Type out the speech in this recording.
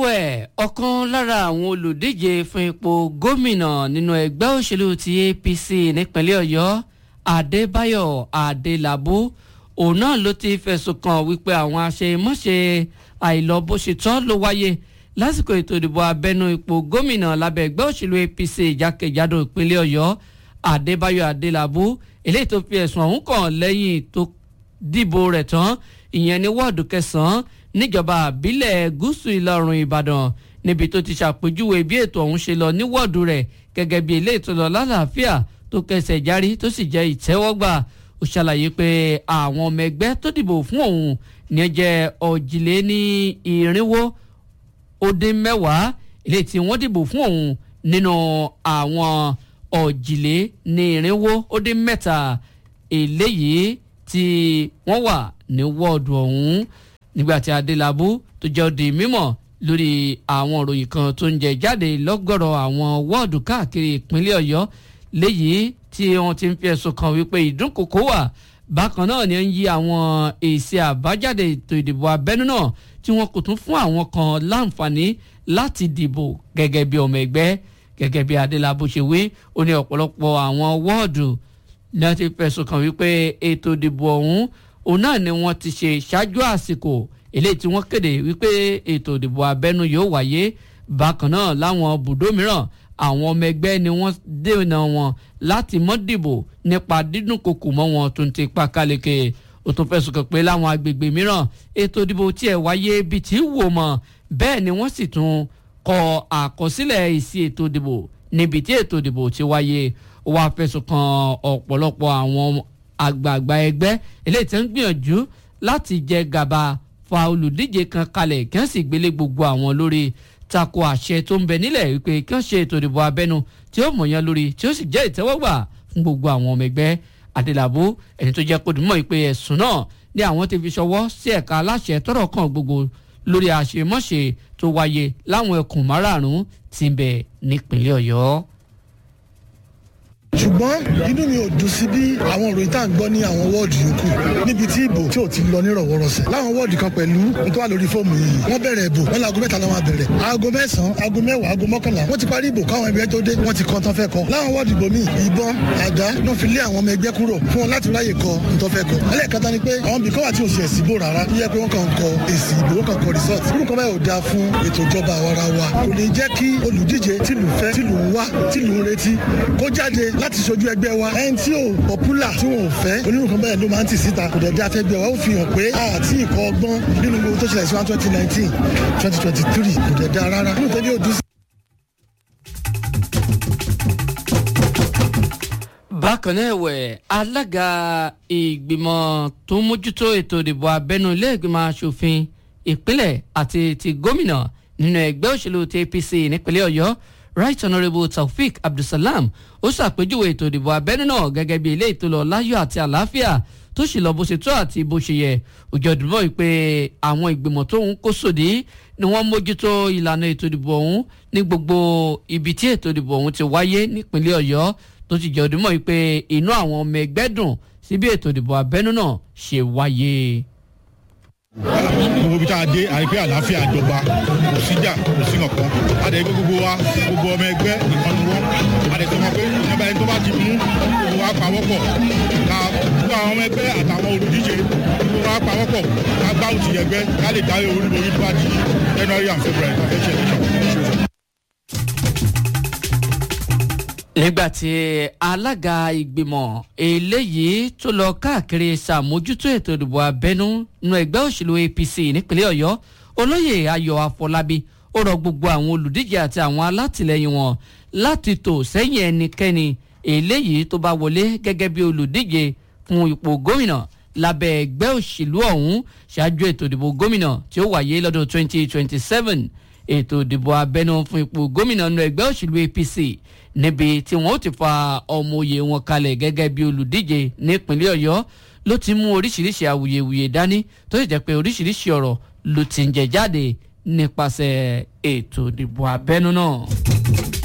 ẹ̀wẹ̀ ọ̀kan lára àwọn olùdíje fún ipò gómìnà nínú ẹgbẹ́ òṣèlú ti APC nípínlẹ̀ Ọ̀yọ́ Adébáyọ̀ Adélabú òun náà ló ti fẹ̀sùn kàn wípé àwọn àṣemọ́ṣe àìlọ́bóṣetọ́ ló wáyé lásìkò ètò ìdìbò abẹ́nú ipò gómìnà lábẹ́ ẹgbẹ́ òṣèlú APC jákèjádò ìpínlẹ̀ Ọ̀yọ́ Adébáyọ̀ Adélabú eléyìí tó fi ẹ̀sùn ọ̀hún kàn lẹ́yìn tó dìbò rẹ̀ tán ìyẹn ní wọ́ọ̀dù kẹsàn-án níjọba àbílẹ̀ gúúsù ìlà oòrùn Ìbàdàn níbi tó ti ṣàpèjúwe bí ètò ọ̀hún ṣe lọ ní wọ́ọ̀dù rẹ̀ gẹ́gẹ́ bí eléyìí tó lọ lálàáfíà tó kẹsẹ̀ járí tó sì jẹ́ ìtẹ́wọ́gbà ó ṣàlàyé pé àwọn ọmọ ẹgbẹ́ tó dìbò fún òun ní jẹ́ òjìlé ní irinwó ó dín mẹ́wàá eléyìí tí wọ́n dìbò fún òun nínú àwọn òjìlé ní irinwó ó dín mẹ́ta eléyìí tí wọ́n wà ní wọ́ọ̀dù ọ̀hún nígbàtí Adélabú tó jẹ́ di mímọ̀ lórí àwọn ìròyìn kan tó ń jẹ jáde lọ́gọ̀rọ̀ àwọn wọ́ọ̀dù káàkiri ìpínlẹ̀ Ọ̀yọ́ léyìí tí wọ́n ti ń fi ẹ̀sùn kàn wípé ìdúnkòkò wà bákan náà ni ó ń yí àwọn èsì àbájáde ètò ìdìbò abẹ́nú náà tí wọ́n kò tún fún àwọn kan láǹfààní láti dìbò gẹ́gẹ́ bí ọmọ ẹgbẹ́ gẹ́gẹ́ bí Adélabú ṣe wí ó ní ọ̀pọ̀lọpọ̀ àwọn wọ́ọ̀dù náà ti fẹ̀sùn kàn wípé ètò ìdìbò ọ̀hún òun náà ni wọ́n ti ṣe ṣáájú àsìkò eléyìí tí wọ́n kéde wípé ètò ìdìbò abẹ́nú yóò wáyé bákan náà láwọn bùdó mìíràn àwọn ọmọ ẹgbẹ́ ni wọ́n dènà wọn láti mọ́ dìbò nípa dídùn kòkò mọ́ wọn tó ń ti pa káleke ó tún fẹ̀sùn kàn pé láwọn agbègbè mìíràn ètò ìdìbò tiẹ̀ wáyé bíi tí wò mọ́ bẹ́ẹ̀ ni wọ́n sì tún kọ àkọsílẹ̀ èsì ètò ìdìbò níbi tí ètò ìdìbò ti wáyé ó wá fẹ̀sùn kàn ọ̀pọ̀lọpọ̀ àwọn àgbààgbà ẹgbẹ́ eléyìí tí ń gbìyànjú láti jẹ gàba fa olùdíje kan kalẹ̀ kí wọ́n sì gbélé gbogbo àwọn lórí tako àṣẹ tó ń bẹ nílẹ̀ wípé kí wọ́n ṣe ètò ìdìbò abẹ́nu tí ó mọ̀yán lórí tí ó sì jẹ́ ìtẹ́wọ́gbà fún gbogbo àwọn ọmọ ẹgbẹ́ Adélabú ẹni tó jẹ́ kó dùn mọ́ ìpè ẹ̀sùn náà ní àwọn ti fi ṣọwọ́ sí ẹ̀ka aláṣẹ tọ́rọ̀ kàn gbogbo lórí àṣemọ́ṣe tó wáyé láwọn ẹkùn márààrún tí ń bẹ nípínlẹ̀ Ọ̀yọ́ ṣùgbọ́n inú mi ò dùn sí bí àwọn ìròyìn tá à ń gbọ́ ní àwọn wọ́ọ̀dù yòókù níbi tí ìbò tí ò ti lọ nírọ̀wọ́rọ̀sẹ̀ láwọn wọ́ọ̀dù kan pẹ̀lú n tó wà lórí fóòmù yìí wọ́n bẹ̀rẹ̀ ìbò wọ́n láago mẹ́ta làwọn bẹ̀rẹ̀ aago mẹ́sàn-án aago mẹ́wàá aago mọ́kànlá wọ́n ti parí ìbò káwọn ẹgbẹ́ tó dé wọ́n ti kọ́ tán fẹ́ kọ́ láwọn wọ́ọ̀dù ìbò míì ìbọn àdá ló fi lé àwọn ọmọ ẹgbẹ́ kúrò fún wọn láti ráyè kọ nǹkan fẹ́ kọ́ ẹlẹ́ẹ̀kẹta ni pé àwọn bìkan wà tí ò sì ẹ̀sìn ìbò rárá tó yẹ pé wọ́n kàn ń kọ èsì ìbò wọ́n kàn kọ resort irú kan báyìí ò dáa fún ètò ìjọba àwara wa kò ní jẹ́ kí olùdíje tìlù fẹ́ tìlù ń wá tìlù ń retí kó jáde láti ṣojú ẹgbẹ́ wa ẹni tí ò popular tí wọn ò fẹ́ onírúurú bẹ́ẹ̀ ló máa ń tì síta kò dẹ̀ dé afẹ́gbẹ́ wa ó fi hàn pé àti ìkọ́ ọgbọ́n nínú gbogbo tó ṣẹlẹ̀ sí wa twenty nineteen twenty twenty three kò dẹ̀ dá rárá nínú tẹ́lẹ̀ òdú sí. bákan náà ẹ̀wẹ̀ alága ìgbìmọ̀ tó ń mójútó ètò ìdìbò abẹ́nú ilé ìgbìmọ̀ asòfin ìpínlẹ̀ àti ti gómìnà nínú ẹgbẹ́ òṣèlú ti APC nípínlẹ̀ Ọ̀yọ́ right honourable taofik abdulsalam ó ṣàpèjúwe ètò ìdìbò abẹ́nú náà gẹ́gẹ́ bí ilé ìtòlọ́ láyọ̀ àti àlàáfíà tó sì lọ bó ṣe tó àti bó ṣe yẹ òjò ìdìbò yìí pé àwọn ìgbìmọ̀ tó ń kó sòdí ni wọ́n mójútó ìlànà ètò ìdìbò ọ̀hún ní gbogbo ibi tí ètò ìdìbò ọ̀hún ti wáyé nípínlẹ̀ ọ̀yọ́ tó sì jẹ́ òdìmọ̀ yìí pé inú àwọn ọmọ ẹgbẹ́ dùn sí bí ètò ìdìbò abẹ́nú náà ṣe wáyé gbogbo ibi tá a dé àrí pé àlàáfíà jọba kò síjà kò sí nǹkan adé gbogbo wa gbogbo ọmọ ẹgbẹ́ nìkan ni wọ́n adé tó máa pé ìjọba ẹni tó bá ti mú gbogbo wa pawọ́pọ̀ ká gbogbo àwọn ọmọ ẹgbẹ́ àtàwọn olùdíje gbogbo wa pawọ́pọ̀ ká gbá òtì ẹgbẹ́ ká lè dáwé olúborí tó bá di January and February ká fẹ́ ṣe election. nígbàtí alága ìgbìmọ̀ eléyìí tó lọ káàkiri ṣàmójútó ètò ìdìbò abẹ́nú nínú ẹgbẹ́ òṣèlú APC nípínlẹ̀ Ọ̀yọ́ olóyè Ayọ̀ Afọlábí ó rọ gbogbo àwọn olùdíje àti àwọn alátìlẹyìn wọn láti tò sẹ́yìn ẹnikẹ́ni eléyìí tó bá wọlé gẹ́gẹ́ bí olùdíje fún ipò gómìnà lábẹ́ ẹgbẹ́ òṣèlú ọ̀hún ṣáájú ètò ìdìbò gómìnà tí ó wáyé lọ́dún 2027 ètò ìdìbò abẹ́nú fún ipò gómìnà nínú ẹgbẹ́ òṣèlú APC níbi tí wọ́n ti fa ọmọ òye wọn kalẹ̀ gẹ́gẹ́ bí olùdíje nípínlẹ̀ Ọ̀yọ́ ló ti mú oríṣiríṣi awuyewuye dání tó sì jẹ́ pé oríṣiríṣi ọ̀rọ̀ ló ti ń jẹ jáde nípasẹ̀ ètò ìdìbò abẹ́nú náà.